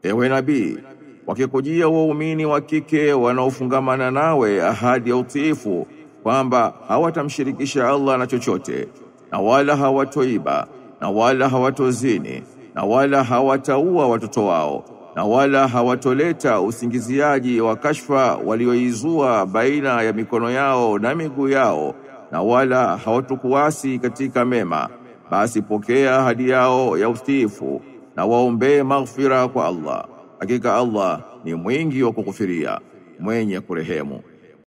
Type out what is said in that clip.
Ewe nabii, wakikujia waumini wa kike wanaofungamana nawe ahadi ya utiifu kwamba hawatamshirikisha Allah na chochote na wala hawatoiba na wala hawatozini na wala hawataua watoto wao na wala hawatoleta usingiziaji wa kashfa walioizua baina ya mikono yao na miguu yao na wala hawatukuasi katika mema basi pokea ahadi yao ya utiifu na waombee maghfira kwa Allah hakika Allah ni mwingi wa kukufiria mwenye kurehemu